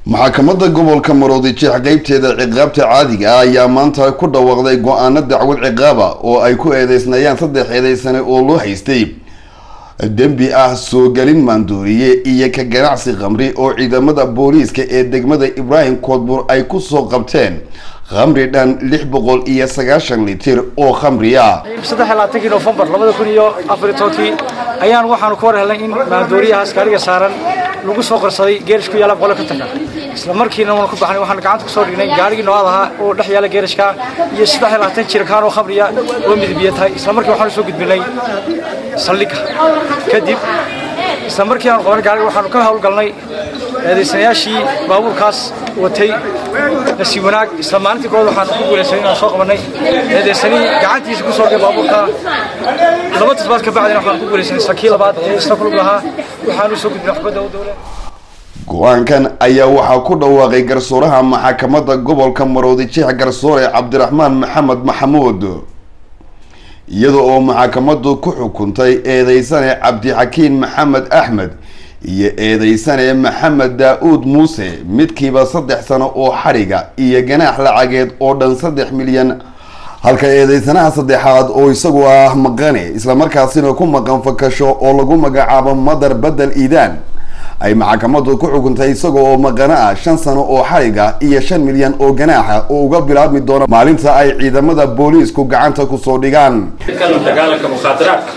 maxkamadda gobolka maroodijeex qeybteeda ciqaabta caadiga ah ayaa maanta ku dhawaaqday go-aano dacwad ciqaaba oo ay ku eedeysnayaan saddex eedeysane oo loo haystay dembi ah soo gelin maandooriye iyo ka ganacsi khamri oo ciidamada booliiska ee degmada ibraahim koodbuur ay kusoo qabteen khamri dhan lix boqol iyo sagaashan litir oo khamri ah saddex iyo labaatankii nofembar labada kun iyo afar iyo tobankii ayaan waxaanu ka war helnay in maandooriyahaas gaariga saaran lagu soo qarsaday geerish ku yaala boqol ka taga isla markiina waanu ku baxnay waxaan gacanta kusoo dhignay gaarigii nooad ahaa oo dhex yaala geerishka iyo saddex iyo labaatan jirkaan oo khamriya oo midibiya tahay isla markii waxaanu soo gudbinay saldhigga kadib isla markii aanu qabanay gaariga waxaanu ka howlgalnay eedaysanayaashii baabuurkaas watay nasiib wanaag isla maalintii kood waxaanu ku guulaysanay inaan soo qabanay eedaysanihii gacantiisa kusoo dhigay baabuurka laba tisbaad ka bacdina waxaanu ku guulaysanay isla kii labaad ee isla kulug lahaa waxaanu soo gudbinay xubadda u dowle go-aankan ayaa waxaa ku dhawaaqay garsooraha maxkamadda gobolka maroodijeex garsoore cabdiraxmaan maxamed maxamuud iyada oo maxkamaddu ku xukuntay eedeysane cabdixakiin maxamed axmed iyo eedeysane maxamed daa-uud muuse midkiiba saddex sano oo xadhiga iyo ganaax lacageed oo dhan saddex milyan halka eedeysanaha saddexaad oo isagu ah maqane islamarkaasina ku maqan fakasho oo lagu magacaabo madar bedel iidaan ay maxkamaddu ku xukuntay isaga oo maqano ah shan sano oo xadhiga iyo shan milyan oo ganaaxa oo uga bilaabmi doona maalinta ay ciidamada booliisku gacanta kusoo dhigaan dagaalanka mukhaadaraadka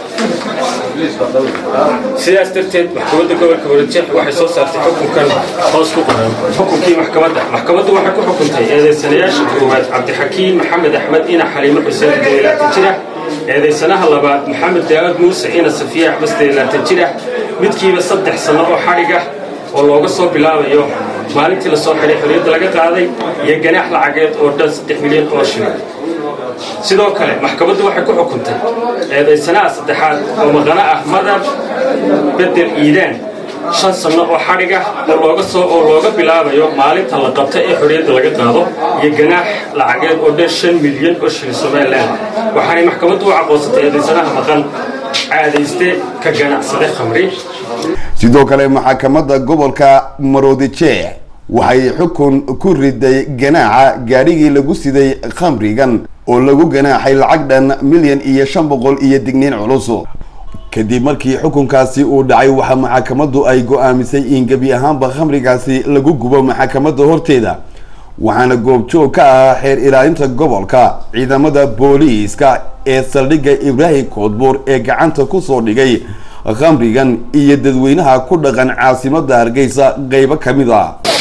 sidaas darteed maxkamadda gobolka warajeex waxay soo saartay xukunkan hoos ku qoran xukunkii maxkamadda maxkamaddu waxay ku xukuntay eedeysanayaasha koowaad cabdixakiin maxamed axmed ina xaliimo xuseen deelaatan jira eedeysanaha labaad maxamed daawud muuse ina safiya axmed deelaatan jira midkiiba saddex sanno oo xadhiga oo looga soo bilaabayo maalintii lasoo xidhay xorriyadda laga qaaday iyo ganaax lacageed oo dhan saddex milyan oo shilin sidoo kale maxkamaddu waxay ku xukuntay eedaysanaha saddexaad oo maqano ah madar bedel iidaan shan sanno oo xadhiga oo looga soo oo looga bilaabayo maalinta la qabta ee xorriyadda laga qaado iyo ganaax lacageed oo dhan shan milyan oo shilin somalilan waxaanay maxkamaddu u caqoonsatay eedaysanaha maqan caadayste ka ganacsade khamri sidoo kale maxkamadda gobolka maroodijeex waxay xukun ku riday ganaaxa gaadhigii lagu siday khamrigan oo lagu ganaaxay lacag dhan milyan iyo shan boqol iyo digniin culus kadib markii xukunkaasi uu dhacay waxaa maxkamaddu ay go-aamisay in gebi ahaanba khamrigaasi lagu gubo maxkamadda horteeda waxaana goobjoog ka ah xeer ilaalinta gobolka ciidamada booliiska ee saldhigga ibraahim koodbuur ee gacanta kusoo dhigay khamrigan iyo dadweynaha ku dhaqan caasimada hargeysa qeybo ka mid a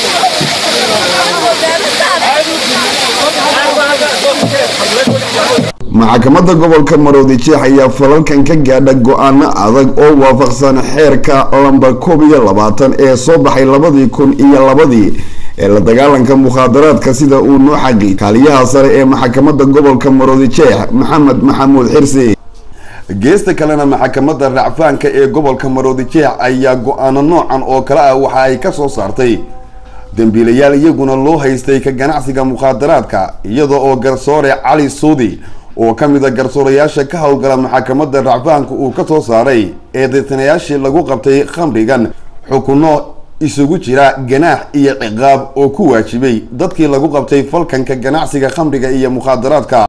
maxkamadda gobolka maroodijeex ayaa falalkan ka gaadha go-aano adag oo waafaqsan xeerka lambar koob iyo labaatan ee soo baxay labadii kun iyo labadii ee la dagaalanka mukhaadaraadka sida uu noo xaqi kaaliyaha sare ee maxkamadda gobolka maroodijeex maxamed maxamuud xirsi geesta kalena maxkamadda racfaanka ee gobolka maroodijeex ayaa go-aano noocan oo kale ah waxa ay ka soo saartay dembiilayaal iyaguna loo haystay ka ganacsiga mukhaadaraadka iyada oo garsoore cali suudi oo ka mid a garsoorayaasha ka howlgala maxkamadda racfaanka uu ka soo saaray eedeysanayaashii lagu qabtay khamrigan xukuno isugu jira ganaax iyo ciqaab oo ku waajibay dadkii lagu qabtay falkanka ganacsiga khamriga iyo mukhaadaraadka